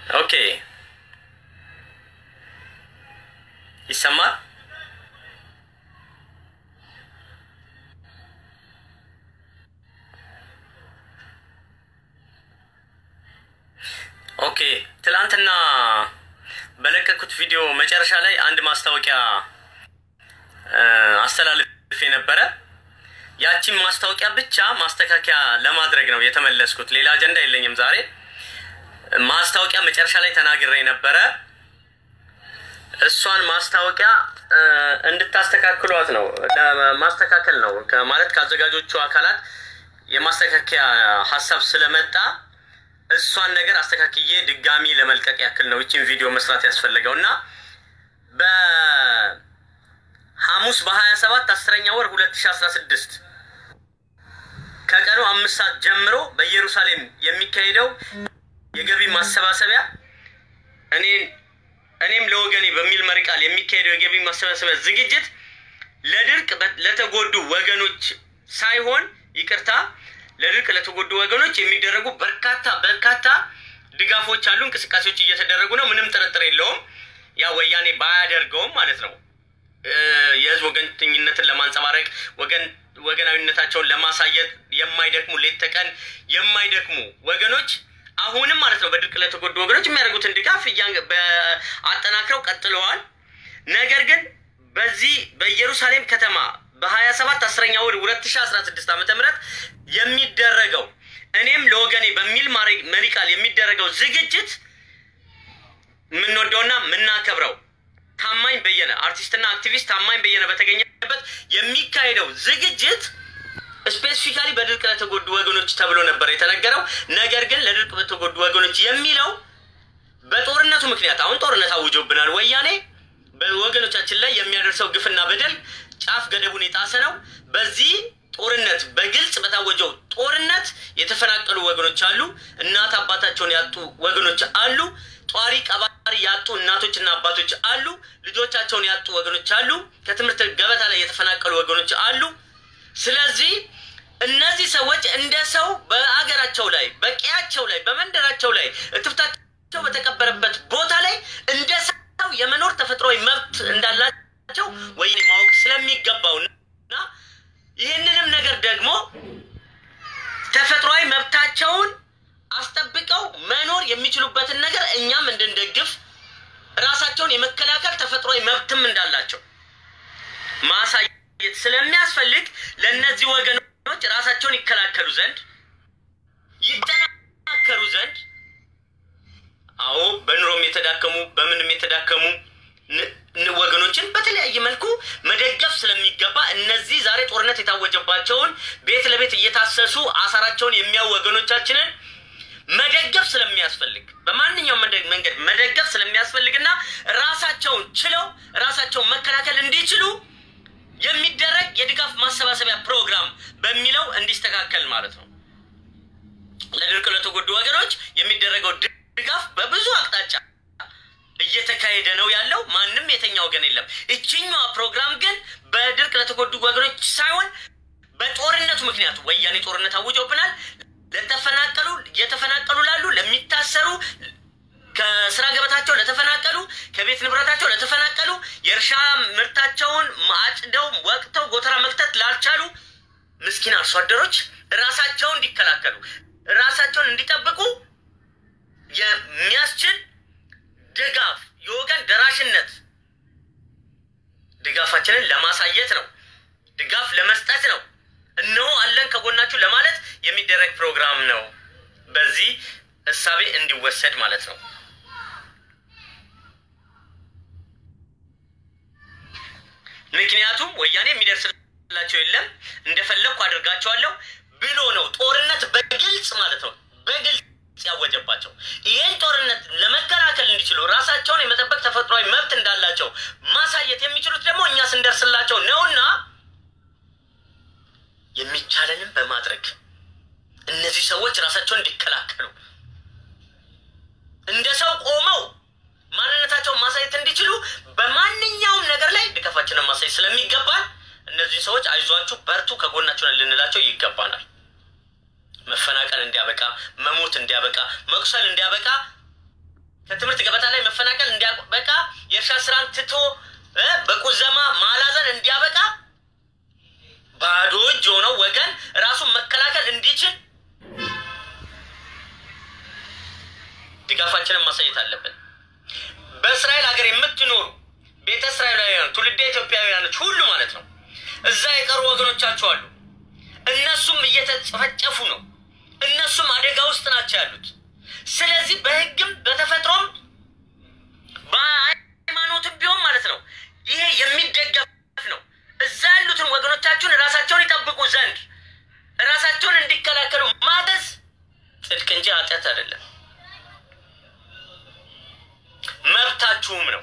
ኦኬ ይሰማል። ኦኬ ትላንትና በለቀኩት ቪዲዮ መጨረሻ ላይ አንድ ማስታወቂያ አስተላልፌ ነበረ። ያቺን ማስታወቂያ ብቻ ማስተካከያ ለማድረግ ነው የተመለስኩት። ሌላ አጀንዳ የለኝም ዛሬ። ማስታወቂያ መጨረሻ ላይ ተናግሬ ነበረ። እሷን ማስታወቂያ እንድታስተካክሏት ነው ማስተካከል ነው ማለት ከአዘጋጆቹ አካላት የማስተካከያ ሀሳብ ስለመጣ እሷን ነገር አስተካክዬ ድጋሚ ለመልቀቅ ያክል ነው ይችን ቪዲዮ መስራት ያስፈለገው እና በሐሙስ በሀያ ሰባት አስረኛ ወር ሁለት ሺ አስራ ስድስት ከቀኑ አምስት ሰዓት ጀምሮ በኢየሩሳሌም የሚካሄደው የገቢ ማሰባሰቢያ እኔ እኔም ለወገኔ በሚል መሪ ቃል የሚካሄደው የገቢ ማሰባሰቢያ ዝግጅት ለድርቅ ለተጎዱ ወገኖች ሳይሆን ይቅርታ ለድርቅ ለተጎዱ ወገኖች የሚደረጉ በርካታ በርካታ ድጋፎች አሉ፣ እንቅስቃሴዎች እየተደረጉ ነው። ምንም ጥርጥር የለውም። ያ ወያኔ ባያደርገውም ማለት ነው የህዝብ ወገንተኝነትን ለማንጸባረቅ ወገን ወገናዊነታቸውን ለማሳየት የማይደክሙ ሌት ተቀን የማይደክሙ ወገኖች አሁንም ማለት ነው በድርቅ ለተጎዱ ወገኖች የሚያደርጉትን ድጋፍ አጠናክረው ቀጥለዋል። ነገር ግን በዚህ በኢየሩሳሌም ከተማ በሀያ ሰባት አስረኛ ወር ሁለት ሺ አስራ ስድስት ዓመተ ምህረት የሚደረገው እኔም ለወገኔ በሚል መሪ ቃል የሚደረገው ዝግጅት የምንወደውና የምናከብረው ታማኝ በየነ አርቲስትና አክቲቪስት ታማኝ በየነ በተገኘበት የሚካሄደው ዝግጅት ስፔሲፊካሊ በድርቅ ለተጎዱ ወገኖች ተብሎ ነበር የተነገረው። ነገር ግን ለድርቅ ለተጎዱ ወገኖች የሚለው በጦርነቱ ምክንያት አሁን ጦርነት አውጆብናል ወያኔ በወገኖቻችን ላይ የሚያደርሰው ግፍና በደል ጫፍ ገደቡን የጣሰ ነው። በዚህ ጦርነት በግልጽ በታወጀው ጦርነት የተፈናቀሉ ወገኖች አሉ። እናት አባታቸውን ያጡ ወገኖች አሉ። ጧሪ ቀባሪ ያጡ እናቶችና አባቶች አሉ። ልጆቻቸውን ያጡ ወገኖች አሉ። ከትምህርት ገበታ ላይ የተፈናቀሉ ወገኖች አሉ። ስለዚህ እነዚህ ሰዎች እንደ ሰው በአገራቸው ላይ በቀያቸው ላይ በመንደራቸው ላይ እትብታቸው በተቀበረበት ቦታ ላይ እንደ ሰው የመኖር ተፈጥሯዊ መብት እንዳላቸው ወይኔ ማወቅ ስለሚገባው እና ይህንንም ነገር ደግሞ ተፈጥሯዊ መብታቸውን አስጠብቀው መኖር የሚችሉበትን ነገር እኛም እንድንደግፍ ራሳቸውን የመከላከል ተፈጥሯዊ መብትም እንዳላቸው ማሳየት ስለሚያስፈልግ ለእነዚህ ወገኖች ራሳቸውን ይከላከሉ ዘንድ ይጠናከሩ ዘንድ አዎ በኑሮም የተዳከሙ በምንም የተዳከሙ ወገኖችን በተለያየ መልኩ መደገፍ ስለሚገባ እነዚህ ዛሬ ጦርነት የታወጀባቸውን ቤት ለቤት እየታሰሱ አሳራቸውን የሚያው ወገኖቻችንን መደገፍ ስለሚያስፈልግ በማንኛውም መንገድ መደገፍ ስለሚያስፈልግና ራሳቸውን ችለው ራሳቸውን መከላከል እንዲችሉ የሚደረግ የድጋፍ ማሰባሰቢያ ፕሮግራም በሚለው እንዲስተካከል ማለት ነው። ለድርቅ ለተጎዱ ወገኖች የሚደረገው ድጋፍ በብዙ አቅጣጫ እየተካሄደ ነው ያለው። ማንም የተኛ ወገን የለም። እችኛዋ ፕሮግራም ግን በድርቅ ለተጎዱ ወገኖች ሳይሆን በጦርነቱ ምክንያት ወያኔ ጦርነት አውጆብናል። ለተፈናቀሉ እየተፈናቀሉ ላሉ ለሚታሰሩ ከስራ ገበታቸው ለተፈናቀሉ ከቤት ንብረታቸው ለተፈናቀሉ የእርሻ ምርታቸውን አጭደው ወቅተው ጎተራ መክተት ላልቻሉ ምስኪን አርሶ አደሮች ራሳቸውን እንዲከላከሉ ራሳቸውን እንዲጠብቁ የሚያስችል ድጋፍ የወገን ደራሽነት ድጋፋችንን ለማሳየት ነው። ድጋፍ ለመስጠት ነው። እነሆ አለን ከጎናችሁ ለማለት የሚደረግ ፕሮግራም ነው። በዚህ እሳቤ እንዲወሰድ ማለት ነው። ምክንያቱም ወያኔ የሚደርስላቸው የለም እንደፈለግኩ አድርጋቸዋለሁ ብሎ ነው ጦርነት በግልጽ ማለት ነው በግልጽ ያወጀባቸው ይህን ጦርነት ለመከላከል እንዲችሉ ራሳቸውን የመጠበቅ ተፈጥሯዊ መብት እንዳላቸው ማሳየት የሚችሉት ደግሞ እኛ ስንደርስላቸው ነውና የሚቻለንም በማድረግ እነዚህ ሰዎች ራሳቸውን እንዲከላከሉ እንደ ሰው ቆመው ማንነታቸውን ማሳየት እንዲችሉ በማንኛውም ነገር ላይ ድጋፋችንን ማሳየት ስለሚገባል እነዚህ ሰዎች አይዟችሁ፣ በርቱ፣ ከጎናችሁ ነን ልንላቸው ይገባናል። መፈናቀል እንዲያበቃ፣ መሞት እንዲያበቃ፣ መቁሰል እንዲያበቃ ከትምህርት ገበታ ላይ መፈናቀል እንዲያበቃ የእርሻ ስራን ትቶ በቁዘማ ማላዘን እንዲያበቃ ባዶ እጅ የሆነው ወገን ራሱን መከላከል እንዲችል ድጋፋችንን ማሳየት አለብን። በእስራኤል ሀገር የምትኖሩ ቤተ እስራኤላውያን ትውልደ ኢትዮጵያውያኖች ሁሉ ማለት ነው እዛ የቀሩ ወገኖቻችሁ አሉ። እነሱም እየተጨፈጨፉ ነው። እነሱም አደጋ ውስጥ ናቸው ያሉት። ስለዚህ በሕግም በተፈጥሮም በሃይማኖትም ቢሆን ማለት ነው ይሄ የሚደገፍ ነው። እዛ ያሉትን ወገኖቻችሁን ራሳቸውን ይጠብቁ ዘንድ ራሳቸውን እንዲከላከሉ ማገዝ ጽድቅ እንጂ ኃጢአት አይደለም፣ መብታችሁም ነው።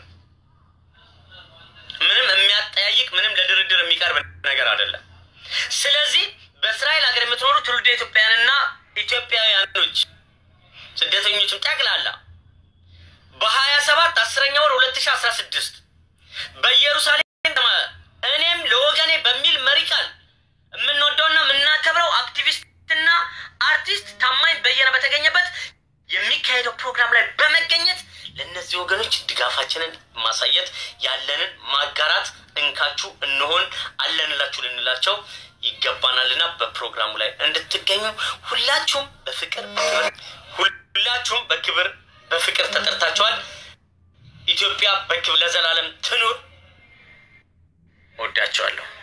ምንም የሚያጠያይቅ ምንም ለድርድር የሚቀርብ ነገር አይደለም። ስለዚህ በእስራኤል ሀገር የምትኖሩ ትውልደ ኢትዮጵያውያንና ኢትዮጵያውያኖች ስደተኞችም ጠቅላላ በሀያ ሰባት አስረኛ ወር ሁለት ሺ አስራ ስድስት በኢየሩሳሌም እኔም ለወገኔ በሚል መሪ ቃል የምንወደውና የምናከብረው አክቲቪስትና አርቲስት ታማኝ በየነ በተገኘበት የሚካሄደው ፕሮግራም ላይ በመገኘት ለእነዚህ ወገኖች ድጋፋችንን ማሳየት ያለንን ማጋራት እንካችሁ እንሆን አለንላችሁ ልንላቸው ይገባናልና በፕሮግራሙ ላይ እንድትገኙ ሁላችሁም በፍቅር በክብር ሁላችሁም በክብር በፍቅር ተጠርታችኋል። ኢትዮጵያ በክብር ለዘላለም ትኑር። ወዳቸዋለሁ።